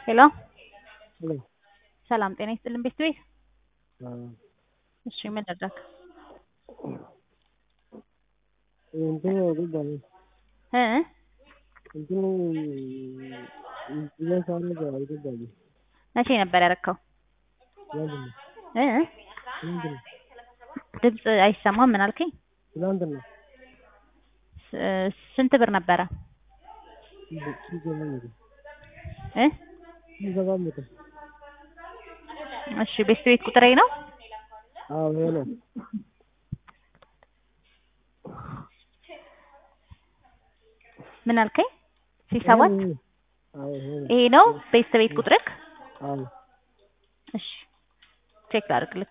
ሄሎ ሄሎ ሰላም ጤና ይስጥልን ቤት ቤት አዎ እሺ ምን ልርዳክ? እንትን ገባኝ እ እንትኑ ኢንሹራንስ አደረገ አልገባኝም። መቼ ነበር ያረከው? ትናንትና እ ትናንትና ድምፅ አይሰማም ምን አልከኝ? ትናንትና ስ- ስንት ብር ነበረ? ሺህ ሰባት መቶ እ ሺህ ሰባት መቶ እሺ ቤት ቤት ቁጥሬ ነው? አዎ ይሄ ነው። ምን አልከኝ? ሺህ ሰባት ይሄ ነው። አዎ ይሄ ነው። ይሄ ነው ቤት ቤት ቁጥርክ? አዎ እሺ ቼክ ላድርግልክ።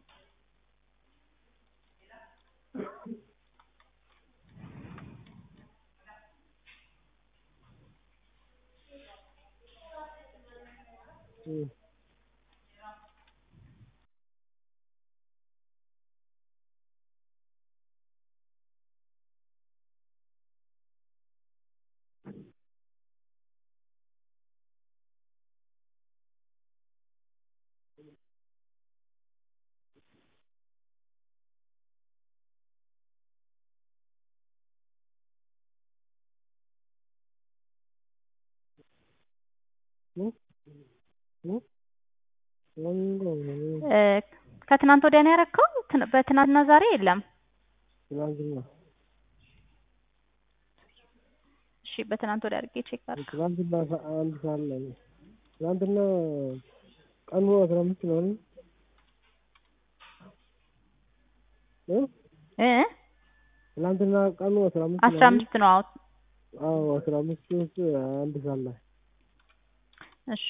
እም እም እም ምንድነው? እ ከትናንት ወዲያ ነው ያረከው? ትን- በትናንትና ዛሬ የለም። ትናንትና እሺ በትናንት ወዲያ አድርጌ ቼክ ላድርግ። ትናንትና ሰ- አንድ ሰዓት ላይ ነው። ትናንትና ቀኑ አስራ አምስት ነው አይደል? እ እ ትናንትና ቀኑ አስራ አምስት ነው አስራ አይደል? አምስት ነው። አዎ አዎ አስራ አምስት ውስጥ አንድ ሰዓት ላይ እሺ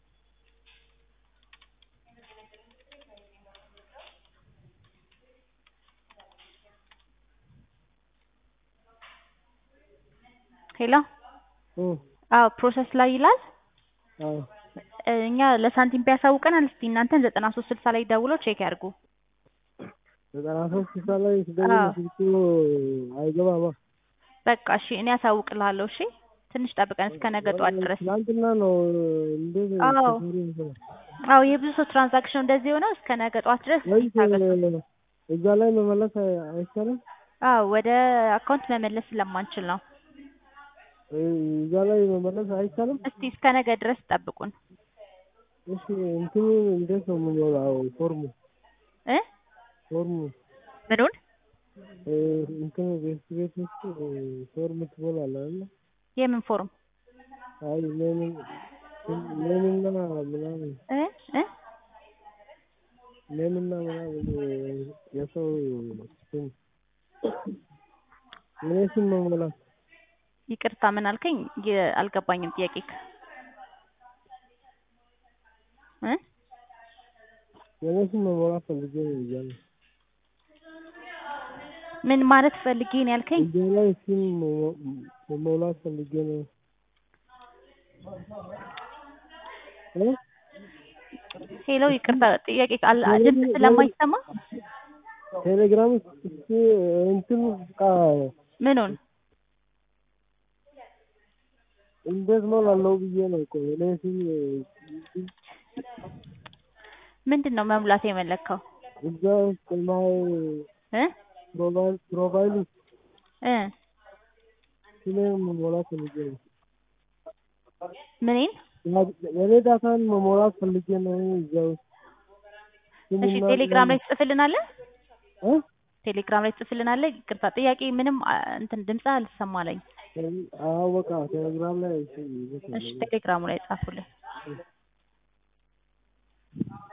ሄሎ እ አዎ ፕሮሰስ ላይ ይላል። አዎ እ እኛ ለሳንቲም ቢያሳውቀናል። እስቲ እናንተን ዘጠና ሶስት ስልሳ ላይ ደውለው ቼክ ያድርጉ። ዘጠና ሶስት ስልሳ ላይ ስደውል አዎ። ስልኩ አይገባማ። በቃ እሺ እኔ አሳውቅልሃለሁ። እሺ ትንሽ ጠብቀን እስከ ነገ ጠዋት ድረስ። ትናንትና ነው እንዴት አዎ። ተሰሪ መሰለህ? አዎ የብዙ ሰው ትራንዛክሽን እንደዚህ የሆነው እስከ ነገ ጠዋት ድረስ ወይስ ይታገሱ። እዛ ላይ መመለስ አይ- አይቻልም? አዎ ወደ አካውንት መመለስ ስለማንችል ነው። እ እዛ ላይ መመለስ አይቻልም? እስቲ እስከ ነገ ድረስ ጠብቁን እሺ እንትኑ እንዴት ነው የምሞላው? ፎርሙ እ ፎርሙ ምኑን እ እንትኑ ቤት ቤት ውስጥ እ ፎርም ትሞላለህ አይደል? የምን ፎርም አይ ሌምን ሌምና ምናምን እ እ ሌምና ምናምን እ የሰው ስም እኔ ስም መሞላት ይቅርታ ምን አልከኝ? የ- አልገባኝም ጥያቄክ እ የኔ ስም መሞላት ፈልጌ ነው ብያለሁ። ምን ማለት ፈልጌ ነው ያልከኝ? እዚያ ላይ ስም መሞ- መሞላት ፈልጌ ነው እ ሄሎ ይቅርታ ጥያቄ አል- ድምፅ ስለማይሰማ ቴሌግራም ውስጥ እስኪ እንትን ቃ ምኑን እንዴት ሞላለሁ ብዬ ነው እኮ እኔ ስም ምንድን ነው መሙላት የመለከው እዛ ውስጥ ማይ እ ፕሮፋይል ፕሮፋይል ውስጥ እ ስሜን መሞላት ፈልጌ ነው። ምኔን የኔ ዳታን መሞላት ፈልጌ ነው እዛ ውስጥ እሺ ቴሌግራም ላይ ትጽፍልናለህ እ ቴሌግራም ላይ ትጽፍልናለህ ይቅርታ ጥያቄ ምንም አ- እንትን ድምፅ አልሰማለኝ አዎ በቃ ቴሌግራም ላይ እሺ እሺ ቴሌግራሙ ላይ ጻፉልን